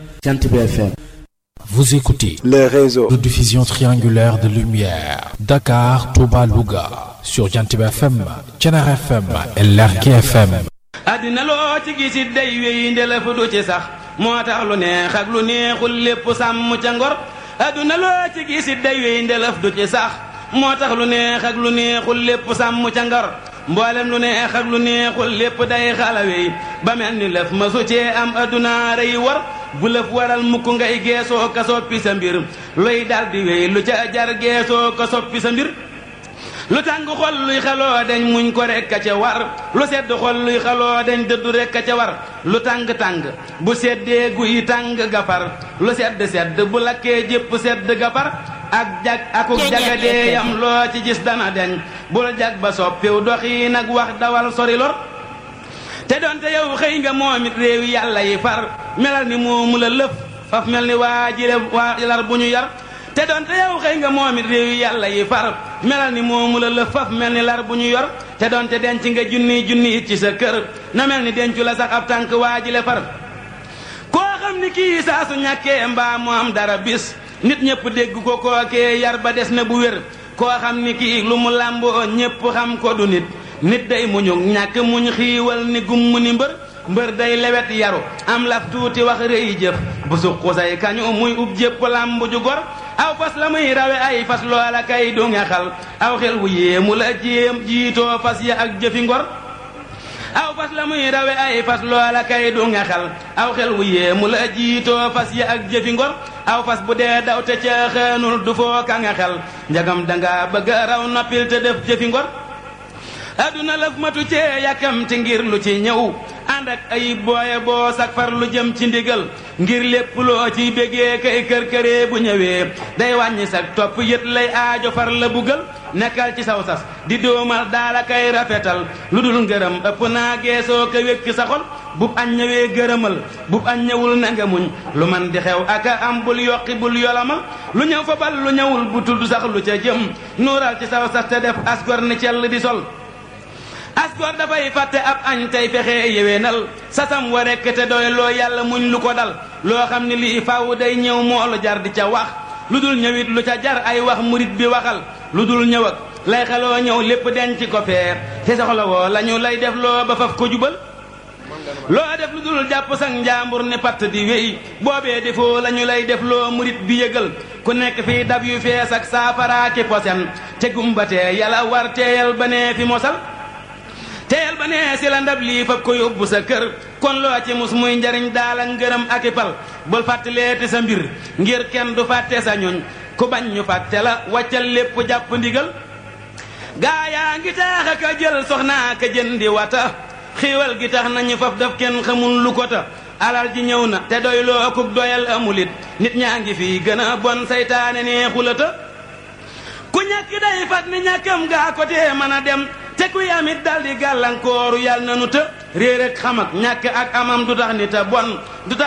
Jantib FM. Vous écoutez le réseau de diffusion triangulaire de lumière Dakar, Touba, Louga sur Jantib FM, Thiénaba FM et Lergui FM. àddina loo ci gisit day wéy ndelef du ci sax moo tax lu neex ak lu neexul lépp sàmm ca ngor àdduna loo ci gisit day wéy ndelef du ci sax moo tax lu neex ak lu neexul lépp sàmm ca ngor mboolem lu neex ak lu neexul lépp day xalawey ba mel ni lëf ma su cee am àdduna rey war bu lëf waral mukk ngay geesoo ka soppi sa mbir luy dal di wéy lu ca jar geesoo ka soppi sa mbir lu tàng xol luy xaloo dañ muñ ko rek a ca war lu sedd xol luy xaloo dañ dëddu rek a ca war lu tàng-tàng bu seddee guy tàng gafar lu sedd sedd bu lakkee jépp sedd gafar ak jag akuk jagadee yam loo ci gis dana deñ bul jag ba soppiw doxi nag wax dawal sori lor te doonte yow xëy nga moom it réew yàlla yi far melal ni moomu la lëf faf mel ni waa jile waa lar bu ñu yar te doonte yow xëy nga moom it réew yàlla yi far melal ni moomu la lëf faf mel ni lar bu ñu yor te doonte denc nga junni junni it ci sa kër na mel ni dencu la sax ab tànk waa jile far koo xam ni kii saa su ñàkkee mbaa mu am dara bis nit ñëpp dégg ko kookee yar ba des na bu wér koo xam ni kii lu mu làmboo ñëpp xam ko du nit nit day muñu ñàkk muñ xiiwal ni gumm ni mbër mbër day lewet yaru am laf tuuti wax rëy jëf bu suqu say kañu muy ub jépp làmb ju gor aw fas la muy rawe ay fas loola kay du nga xal aw xel wu yéemu la jéem jiitoo fas ya ak jëfi ngor aw fas la muy rawe ay fas loola kay du nga xal aw xel wu yéemu la jiitoo fas ya ak jëfi ngor aw fas bu dee daw te ca xëenul du foo ka nga xel njagam danga bëgg raw noppil te def jëfi ngor aduna lëf matu cee yàkkamti ngir lu ci ñëw ànd ak ay booye boo sak far lu jëm ci ndigal ngir lépp loo ciy bégee kay kër-këree bu ñëwee day wàññi sag topp yët lay aajo far la buggal nekkal ci saw sas di doomal daala kay rafetal lu dul ngërëm ëpp naa geesoo ko wékk sa xol bub añ ñëwee gërëmal bub añ ñëwul na nga muñ lu man di xew aka am bul yokki bul yolamal lu ñëw fa bal lu ñëwul bu tudd sax lu ca jëm nuural ci saw sas te def asgor ni cell di sol asgor dafay fàtte ab añ tey fexe yéwénal sasam wa rekk te doy loo yàlla muñ lu ko dal loo xam ni lii faaw day ñëw moolu jar di ca wax lu dul ñëwit lu ca jar ay wax murit bi waxal lu dul ñëw ak lay xeloo ñëw lépp denc ko feer te soxla woo la ñu lay def loo ba faf ko jubal loo def lu dul jàpp sang njaambur ne patt di wéy boobee defoo la ñu lay def loo murit bi yëgal ku nekk fii dab yu fees ak saafaraaki posen te gumbatee yàlla war teeyal ba nee fi mosal teel ba nee si la ndab lii fab ko yóbbu sa kër kon loo ci mus muy njariñ daal ak ngërëm ak i pal bul fàttaleeti sa mbir ngir kenn du fàtte sa ñoñ ku bañ ñu fàtte la wàccal lépp jàpp ndigal gaa yaa ngi taax ak a jël soxnaa ka jëndi wata xiiwal gi tax nañu faf daf kenn xamul lu ko ta alal ji ñëw na te doy loo akuk doyal amulit nit ñaa ngi fii gën a bon saytaane neexulata ku ñàkk day fat ni ñàkkam gaa ko tee mën a dem te kuy amit dal di gàllankooru yàlla na nu të réer ak xam ak ñàkk ak amam du tax ni te bon du tax